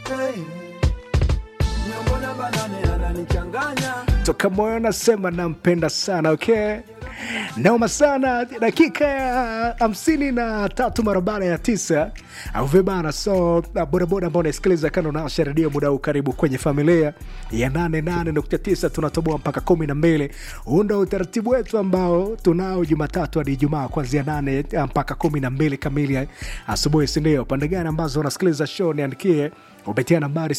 hey. Nyombo namba nane ananichanganya toka moyo nasema nampenda sana okay naoma sana dakika ya hamsini na tatu mara baada ya tisa au vibana so uh, bodaboda ambao unasikiliza kando nasha redio muda huu karibu kwenye familia ya 88.9 tunatoboa mpaka kumi na mbili huu ndo utaratibu wetu ambao tunao jumatatu hadi ijumaa kuanzia nane uh, mpaka kumi na mbili kamili asubuhi sindio pande gani ambazo unasikiliza show niandikie kupitia nambari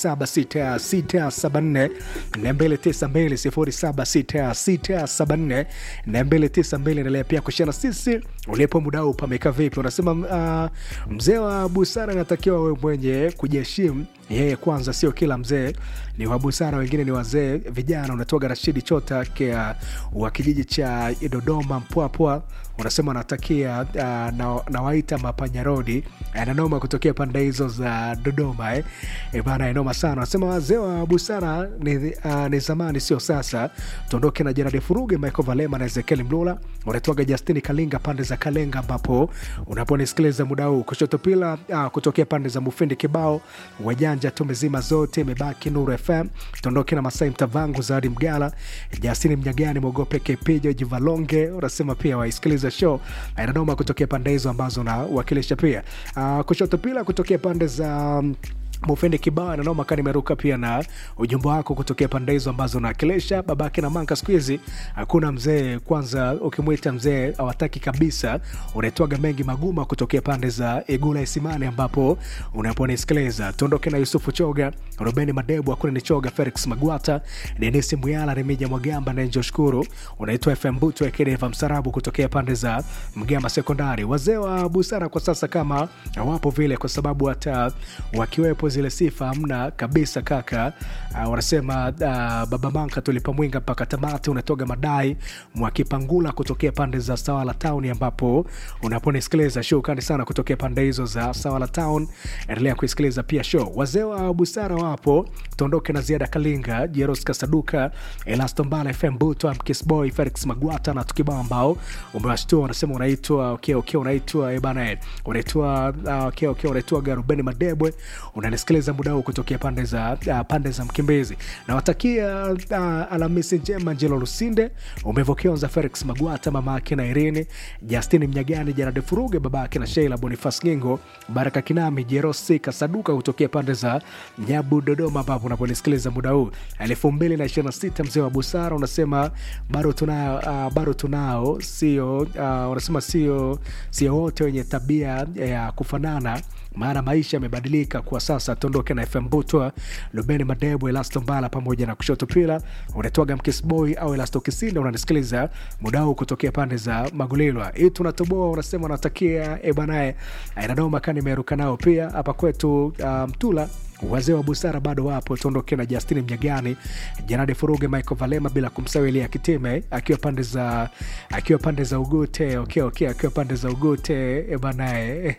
0766742292 0766742292 endelea pia kushana sisi ulipo muda huu pameka vipi unasema uh, mzee wa busara anatakiwa we mwenye kujiheshimu yeye kwanza sio kila mzee ni wa busara wengine ni wazee vijana unatoga rashidi chota kia wa kijiji cha dodoma mpwapwa unasema anatakia uh, na, nawaita mapanyarodi ananoma kutokea pande hizo za dodoma eh. E bana inoma sana anasema wazee wa busara ni, uh, ni zamani sio sasa tuondoke na jeradi furuge michael valema na ezekiel mlula unatoaga justini kalinga pande za kalenga ambapo unaponisikiliza muda huu kushoto pila uh, kutokea pande za mufindi kibao wajanja tumezima zote imebaki nuru fm tuondoke na masai mtavangu zawadi mgala jasini mnyagani mwogope kepijo jivalonge unasema pia waisikiliza show inadoma kutokea pande hizo ambazo unawakilisha pia uh, kushoto pila kutokea pande za um, mufende kibao ananoma kaa nimeruka pia na ujumbe wako kutokea pande hizo ambazo unawakilisha babake na manka siku hizi hakuna mzee kwanza ukimwita mzee awataki kabisa unaitwaga mengi maguma kutokea pande za igula isimani ambapo unaponisikiliza tuondoke na yusufu choga rubeni madebu hakuna ni choga felix magwata denisi muyala remija mwagamba na njo shukuru unaitwa fm butu ekedeva msarabu kutokea pande za mgamba sekondari wazee wa busara kwa sasa kama wapo vile kwa sababu hata wakiwepo zile sifa hamna kabisa kaka uh, wanasema uh, baba manka tulipamwinga mpaka tamati unatoga madai mwakipangula kutokea pande za sawala town ambapo unaponisikiliza show kani sana kutokea pande hizo za sawala town endelea kuisikiliza pia show wazee wa busara wapo tuondoke na ziada kalinga jeros kasaduka elastombala fm buto mkisboy felix magwata na tukibao ambao umewashtua wanasema unaitwa okay, okay, unaitwa eh, bana eh, unaitwa uh, okay, okay, unaitwa garubeni madebwe unanisikiliza muda huu kutokea pande za uh, pande za mkimbezi nawatakia uh, alhamisi njema njelo lusinde umevokionza felix magwata mama ake na irini justini mnyagani jarade furuge baba ake na sheila bonifas ngingo baraka kinami jerosi kasaduka kutokea pande za nyabu dodoma ambapo unaponisikiliza muda huu elfu mbili na ishirini na sita mzee wa busara unasema bado tunao uh, bado tunao sio uh, unasema sio sio wote wenye tabia ya kufanana maana maisha yamebadilika kwa sasa tuondoke na fm butwa lubeni madebo elasto mbala pamoja na kushoto pila unatoaga mkisboy au elasto kisinda unanisikiliza muda huu kutokea pande za magulilwa hii tunatoboa unasema unatakia ebanae inadoma kani imeruka nao pia hapa kwetu mtula um, wazee wa busara bado wapo tuondoke na justini mnyagani janadi furuge michael valema bila kumsawi elia kitime akiwa pande za akiwa pande za ugute okay, okay, akiwa pande za ugute ebanae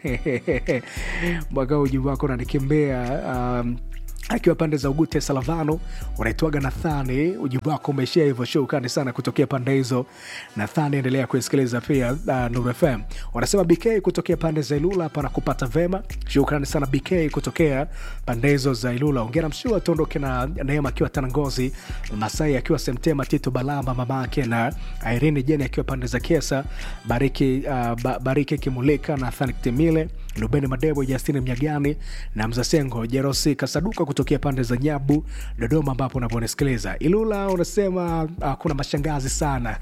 mwaka ujibu wako unanikimbia um, akiwa pande za ugute salavano unaitwaga nathani ujibu wako umeishia hivyo shukani sana kutokea pande hizo nathani endelea kuisikiliza pia uh, nur fm wanasema bk kutokea pande za ilula pana kupata vema shukrani sana bk kutokea pande hizo za ilula ongera mshua tuondoke na neema akiwa tanangozi masai akiwa semtema tito balamba mama ake na irini jeni akiwa pande za kesa bariki uh, ba, bariki kimulika na thani timile lubeni madebo justini mnyagani na mzasengo jerosi kasaduka kutokea pande za nyabu dodoma ambapo unaponisikiliza ilula unasema uh, kuna mashangazi sana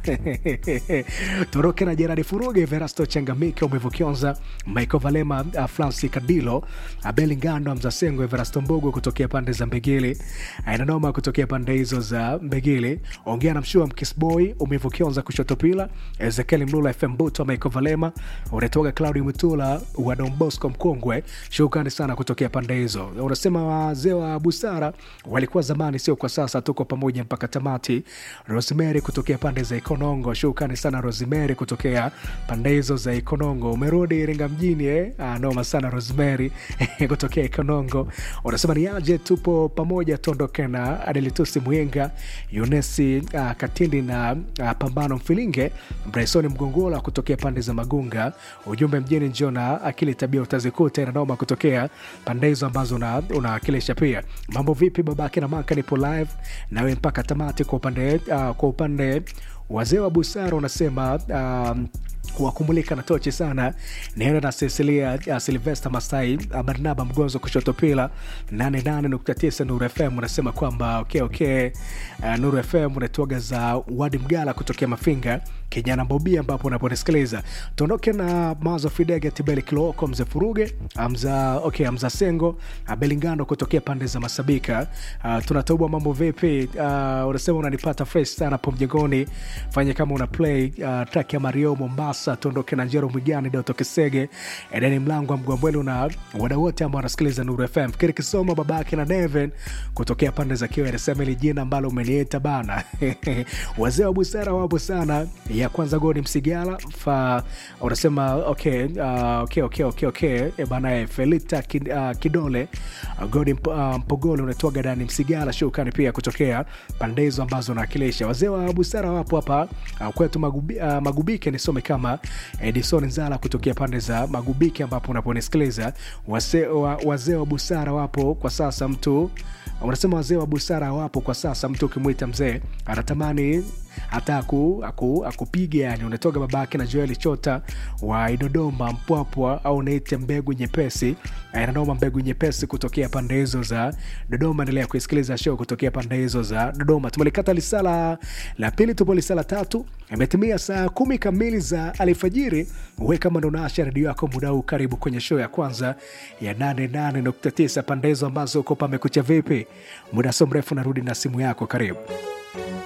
toroke na jeradi furuge verasto changamike umevukionza michael valema uh, franci kadilo abeli ngando mzasengo everasto mbogo kutokea pande za mbegili ainanoma kutokea pande hizo za mbegili ongea na mshua mkisboy umevukionza kushoto pila ezekieli mlula fm buto michael valema unatoka claudi mutula wa dombosco mkongwe shukrani sana kutokea pande hizo unasema wazee wa busara walikuwa zamani sio kwa sasa tuko pamoja mpaka tamati rosemary kutokea pande za ikonongo shukrani sana rosemary kutokea pande hizo za ikonongo umerudi iringa mjini eh? ah, noma sana rosemary kutokea ikonongo unasema ni aje tupo pamoja tuondoke na adelitusi mwinga yunesi uh, katindi na uh, pambano mfilinge bresoni mgongola kutokea pande za magunga ujumbe mjini njona akili tabia tabia utazikuta inanoma kutokea pande hizo ambazo una- unawakilisha pia mambo vipi babake na maka nipo live nawe mpaka tamati kwa upande uh, kwa upande wazee wa busara unasema um, wakumulika na tochi sana nienda na Cecilia uh, Silvester Masai uh, Barnaba Mgonzo kushoto pila 88.9 Nuru FM unasema kwamba okay, okay. Uh, Nuru FM unatuaga za Wadi Mgala kutokea Mafinga kijana Bobia ambapo unaponisikiliza tuondoke na Mazo Fidege Tibeli Kiloko Mzee Furuge Amza, okay, Amza Sengo uh, Belingando kutokea pande za Masabika uh, tunatoboa mambo vipi uh, unasema unanipata fresh sana hapo mjengoni fanye kama una play uh, track ya Mario Mombasa tuondoke na Njero Mwigani Doto Kisege Edeni Mlango wa Mgwambwelu na wadau wote ambao wanasikiliza Nuru FM fikiri Kisoma babake na Neven kutokea pande za Kiwa anasema ili jina ambalo umeniita bana wazee wa busara wapo sana ya kwanza godi Msigala fa unasema okay, uh, okay, okay, okay, okay. E bana eh, Felita Kid, uh, Kidole uh, godi Mp, uh, Mpogole unatoaga Dani Msigala shukani pia kutokea pande hizo ambazo unawakilisha wazee wa busara wapo hapa uh, kwetu magubi, uh, Magubike nisome kama Edison Nzala kutokea pande za Magubike ambapo unaponisikiliza wazee wa, wazee wa busara wapo kwa sasa mtu unasema wazee wa busara wapo kwa sasa mtu ukimwita mzee anatamani hata aku, aku, akupiga yani unatoka babake na joeli chota wa idodoma mpwapwa au naite mbegu nyepesi inadoma mbegu nyepesi kutokea pande hizo za dodoma endelea kuisikiliza show kutokea pande hizo za dodoma tumelikata lisala la pili tupo lisala tatu imetimia saa kumi kamili za alfajiri we kama ndo naasha redio yako muda huu karibu kwenye show ya kwanza ya 88.9 pande hizo ambazo uko pamekucha vipi muda so mrefu narudi na simu yako karibu